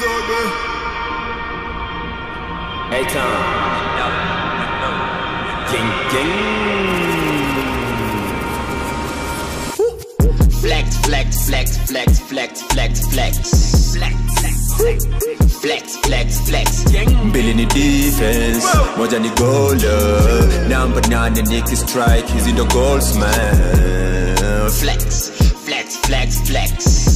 Hey Tom. Gang gang. Flex, flex, flex, flex, flex, flex, flex. Flex, flex, flex. Mbili ni defense, moja ni goaler. Number nine Nicky strike, hizi ndo goals man. Flex, flex, flex, flex.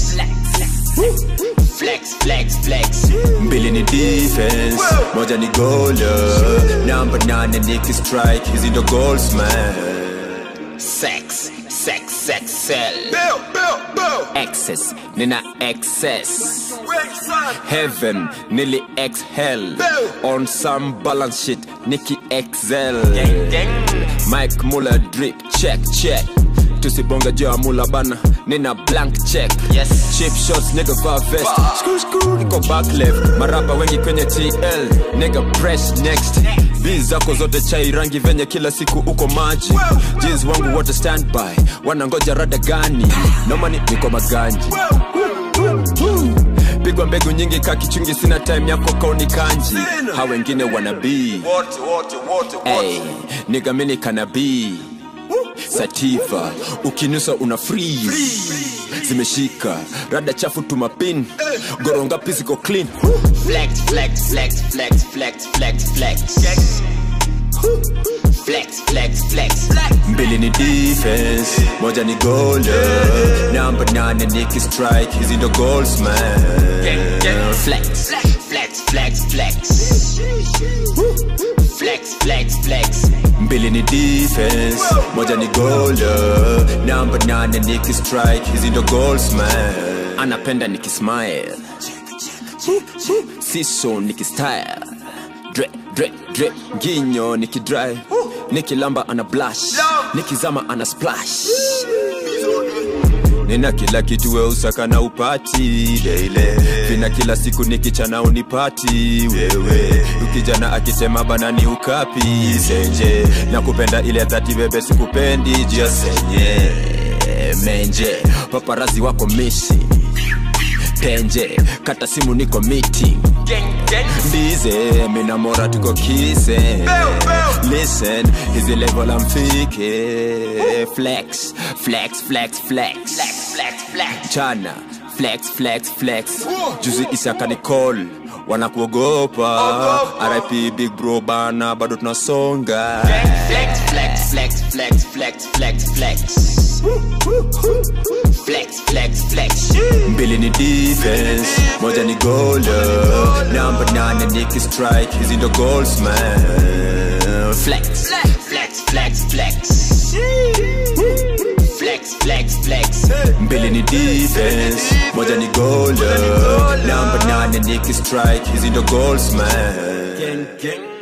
Flex, flex, flex. Mbili ni defense, moja ni goaler. Number nine Nicky strike, hizi ndo goals man. Sex, sex, sex, sell. Bill, Bill, Bill. Excess, nina excess. Wait, son. Heaven, nearly exhale. Bill. On some balance shit, Nicky excel. Mike Muller drip, check, check. Tusibonga juu ya mula bana, nina blank check. Yes. Cheap shots, nigga va vest. Screw, screw, iko back left. Marapa wengi kwenye TL, nigga press next. Biz zako zote chai rangi venye kila siku uko maji. Jeans wangu wote standby, wanangoja rada gani? Nomani niko maganji. Pigwa mbegu nyingi ka kichungi, sina time yako kauni kanji. Ha wengine wanabii Wote, wote, wote, Hey, wote. nigga mini kanabii sativa ukinusa una freeze zimeshika rada chafu tumapin goronga physical clean Flex, flex, flex, flex, flex, flex, flex. Flex, flex, flex. mbili ni defense moja ni goaler number nine Nicky strike hizi ndo goals man Flex, flex, flex, flex. Flex, flex, flex. mbili ni defense moja ni goaler number nine Nicky strike hizi ndo goals man anapenda nikismile siso nikistyle dre dre dre nginyo nikidry nikilamba ana blush nikizama ana splash nina kila kitu we usaka na upati daile vina kila siku nikichana unipati wewe ukijana akisema bana ni ukapi senje na kupenda ile dhati bebe sikupendi jia senye menje paparazi wako misi tenje kata simu niko miti ndize mina mora tuko kise listen hizi level amfike flex flex flex flex Flex, flex. chana flex flex flex juzi isaka ni call wanakuogopa rip big bro bana bado tunasonga Flex, flex, flex, flex, flex, flex, flex. Flex, flex, flex. mbili ni defense moja ni goaler number nine Nicky strike hizi ndo goals man Flex, flex, flex, flex. Flex, flex, flex. mbili ni defense moja ni goaler number nine Nicky strike hizi ndo goals man Gang, gang.